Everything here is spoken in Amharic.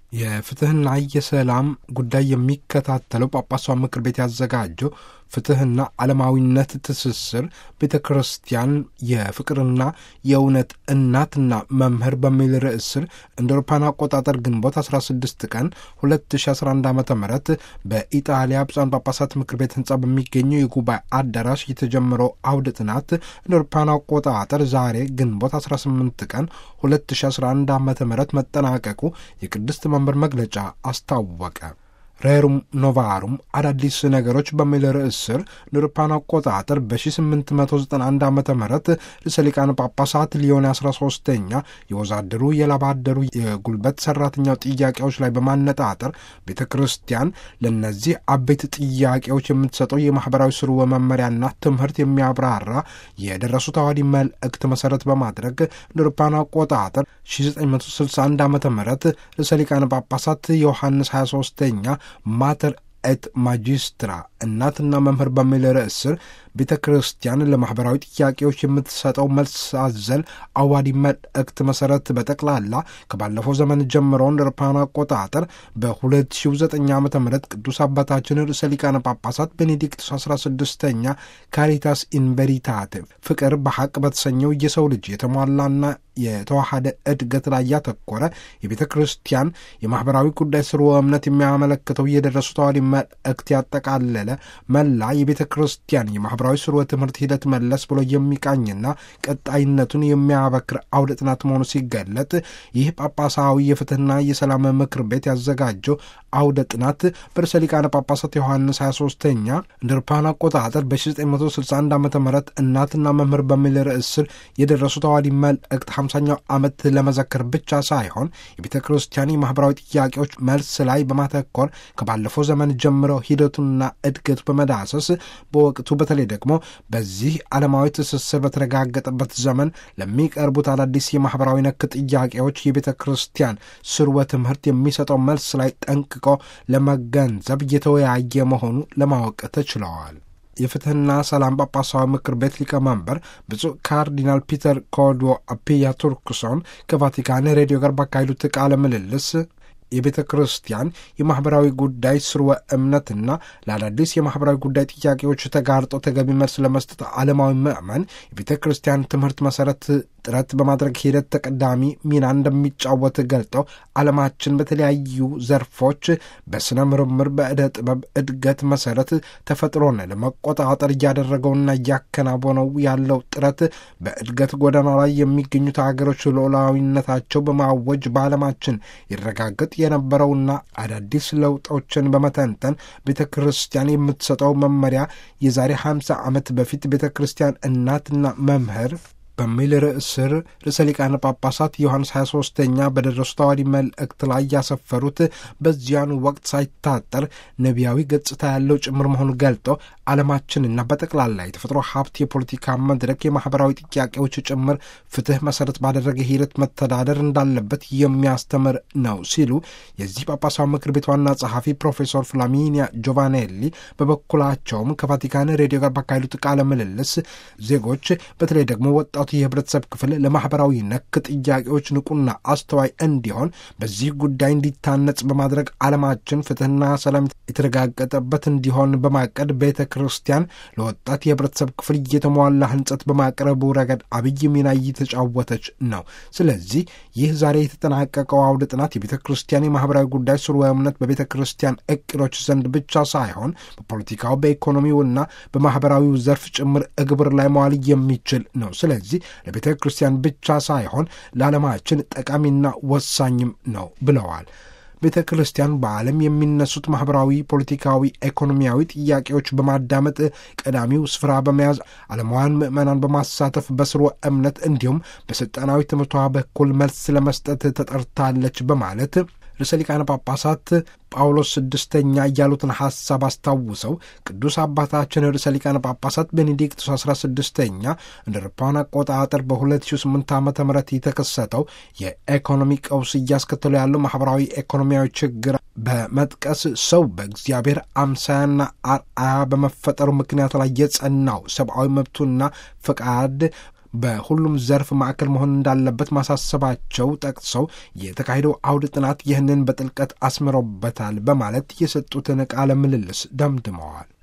የፍትህና የሰላም ጉዳይ የሚከታተለው ጳጳሷ ምክር ቤት ያዘጋጀው ፍትህና ዓለማዊነት ትስስር ቤተ ክርስቲያን የፍቅርና የእውነት እናትና መምህር በሚል ርዕስ ስር እንደ አውሮፓውያን አቆጣጠር ግንቦት 16 ቀን 2011 ዓ ም በኢጣሊያ ብፁዓን ጳጳሳት ምክር ቤት ህንፃ በሚገኘው የጉባኤ አዳራሽ የተጀመረው አውደ ጥናት እንደ አውሮፓውያን አቆጣጠር ዛሬ ግንቦት 18 ቀን 2011 ዓ ም መጠናቀቁ የቅድስት መንበር መግለጫ አስታወቀ። ሬሩም ኖቫሩም አዳዲስ ነገሮች በሚል ርዕስ ስር ንርፓን አቆጣጠር በ1891 ዓ ም ርዕሰ ሊቃነ ጳጳሳት ሊዮን 13ኛ የወዛደሩ የላባደሩ የጉልበት ሰራተኛው ጥያቄዎች ላይ በማነጣጠር ቤተ ክርስቲያን ለእነዚህ አበይት ጥያቄዎች የምትሰጠው የማኅበራዊ ስርወ መመሪያና ትምህርት የሚያብራራ የደረሱ ተዋዲ መልእክት መሠረት በማድረግ ንርፓን አቆጣጠር 1961 ዓ ም ርዕሰ ሊቃነ ጳጳሳት ዮሐንስ 23ኛ ማተር ኤት ማጂስትራ እናትና መምህር በሚል ርዕስ ስር ቤተ ክርስቲያን ለማኅበራዊ ጥያቄዎች የምትሰጠው መልስ አዘል አዋዲ መልእክት መሠረት በጠቅላላ ከባለፈው ዘመን ጀምሮ እንደ አውሮፓውያን አቆጣጠር በ2009 ዓ ም ቅዱስ አባታችን ርዕሰ ሊቃነ ጳጳሳት ቤኔዲክቱስ 16ኛ ካሪታስ ኢንቨሪታቴ ፍቅር በሐቅ በተሰኘው የሰው ልጅ የተሟላና የተዋሃደ እድገት ላይ ያተኮረ የቤተ ክርስቲያን የማኅበራዊ ጉዳይ ስርወ እምነት የሚያመለክተው የደረሱ ተዋዲ መልእክት ያጠቃለለ መላ የቤተ ክርስቲያን የማኅበራዊ ስርወ ትምህርት ሂደት መለስ ብሎ የሚቃኝና ቀጣይነቱን የሚያበክር አውደ ጥናት መሆኑ ሲገለጥ ይህ ጳጳሳዊ የፍትህና የሰላም ምክር ቤት ያዘጋጀው አውደ ጥናት በርዕሰ ሊቃነ ጳጳሳት ዮሐንስ 23ኛ እንደ አውሮፓውያን አቆጣጠር በ1961 ዓ ም እናትና መምህር በሚል ርዕስ ስር የደረሱ ተዋዲ መልእክት ሃምሳኛው ዓመት ለመዘከር ብቻ ሳይሆን የቤተ ክርስቲያን የማኅበራዊ ጥያቄዎች መልስ ላይ በማተኮር ከባለፈው ዘመን ጀምሮ ሂደቱና እድገቱ በመዳሰስ በወቅቱ በተለይ ደግሞ በዚህ ዓለማዊ ትስስር በተረጋገጠበት ዘመን ለሚቀርቡት አዳዲስ የማኅበራዊ ነክ ጥያቄዎች የቤተ ክርስቲያን ስርወ ትምህርት የሚሰጠው መልስ ላይ ጠንቅቆ ለመገንዘብ እየተወያየ መሆኑ ለማወቅ ተችለዋል። የፍትህና ሰላም ጳጳሳዊ ምክር ቤት ሊቀመንበር ብፁዕ ካርዲናል ፒተር ኮዶ አፒያ ቱርክሶን ከቫቲካን ሬዲዮ ጋር ባካሄዱት ቃለ ምልልስ የቤተ ክርስቲያን የማኅበራዊ ጉዳይ ስርወ እምነትና ለአዳዲስ የማኅበራዊ ጉዳይ ጥያቄዎች ተጋርጦ ተገቢ መልስ ለመስጠት ዓለማዊ ምዕመን የቤተ ክርስቲያን ትምህርት መሠረት ጥረት በማድረግ ሂደት ተቀዳሚ ሚና እንደሚጫወት ገልጠው ዓለማችን በተለያዩ ዘርፎች በሥነ ምርምር፣ በዕደ ጥበብ እድገት መሠረት ተፈጥሮን ለመቆጣጠር እያደረገውና እያከናወነው ያለው ጥረት በእድገት ጎዳና ላይ የሚገኙት አገሮች ሉዓላዊነታቸው በማወጅ በዓለማችን ይረጋገጥ የነበረውና አዳዲስ ለውጦችን በመተንተን ቤተ ክርስቲያን የምትሰጠው መመሪያ የዛሬ 50 ዓመት በፊት ቤተ ክርስቲያን እናትና መምህር በሚል ርዕስ ስር ርዕሰ ሊቃነ ጳጳሳት ዮሐንስ 23ኛ በደረሱ ተዋዲ መልእክት ላይ ያሰፈሩት በዚያኑ ወቅት ሳይታጠር ነቢያዊ ገጽታ ያለው ጭምር መሆኑ ገልጠው ዓለማችንና በጠቅላላ የተፈጥሮ ሀብት፣ የፖለቲካ መድረክ፣ የማኅበራዊ ጥያቄዎች ጭምር ፍትሕ መሠረት ባደረገ ሂደት መተዳደር እንዳለበት የሚያስተምር ነው ሲሉ የዚህ ጳጳሳዊ ምክር ቤት ዋና ጸሐፊ ፕሮፌሰር ፍላሚኒያ ጆቫኔሊ በበኩላቸውም ከቫቲካን ሬዲዮ ጋር ባካሄዱት ቃለ ምልልስ ዜጎች በተለይ ደግሞ ወጣቱ የህብረተሰብ ክፍል ለማኅበራዊ ነክ ጥያቄዎች ንቁና አስተዋይ እንዲሆን በዚህ ጉዳይ እንዲታነጽ በማድረግ ዓለማችን ፍትሕና ሰላም የተረጋገጠበት እንዲሆን በማቀድ ቤተ ክርስቲያን ለወጣት የህብረተሰብ ክፍል እየተሟላ ህንጸት በማቅረቡ ረገድ አብይ ሚና እየተጫወተች ነው። ስለዚህ ይህ ዛሬ የተጠናቀቀው አውደ ጥናት የቤተ ክርስቲያን የማኅበራዊ ጉዳይ ስርወ እምነት በቤተ ክርስቲያን እቅዶች ዘንድ ብቻ ሳይሆን በፖለቲካው፣ በኢኮኖሚውና በማኅበራዊው ዘርፍ ጭምር እግብር ላይ መዋል የሚችል ነው። ስለዚህ ለቤተ ክርስቲያን ብቻ ሳይሆን ለዓለማችን ጠቃሚና ወሳኝም ነው ብለዋል። ቤተ ክርስቲያን በዓለም የሚነሱት ማኅበራዊ፣ ፖለቲካዊ፣ ኢኮኖሚያዊ ጥያቄዎች በማዳመጥ ቀዳሚው ስፍራ በመያዝ ዓለማውያን ምዕመናን በማሳተፍ በስርወ እምነት እንዲሁም በሥልጣናዊ ትምህርቷ በኩል መልስ ለመስጠት ተጠርታለች በማለት ርዕሰ ሊቃነ ጳጳሳት ጳውሎስ ስድስተኛ እያሉትን ሐሳብ አስታውሰው ቅዱስ አባታችን ርዕሰ ሊቃነ ጳጳሳት ቤኔዲክቱስ አስራ ስድስተኛ እንደ አውሮፓውያን አቆጣጠር በ2008 ዓ ም የተከሰተው የኢኮኖሚ ቀውስ እያስከተሉ ያለው ማኅበራዊ ኢኮኖሚያዊ ችግር በመጥቀስ ሰው በእግዚአብሔር አምሳያና አርአያ በመፈጠሩ ምክንያት ላይ የጸናው ሰብአዊ መብቱና ፈቃድ በሁሉም ዘርፍ ማዕከል መሆን እንዳለበት ማሳሰባቸው ጠቅሰው የተካሄደው አውደ ጥናት ይህንን በጥልቀት አስምሮበታል በማለት የሰጡትን ቃለ ምልልስ ደምድመዋል።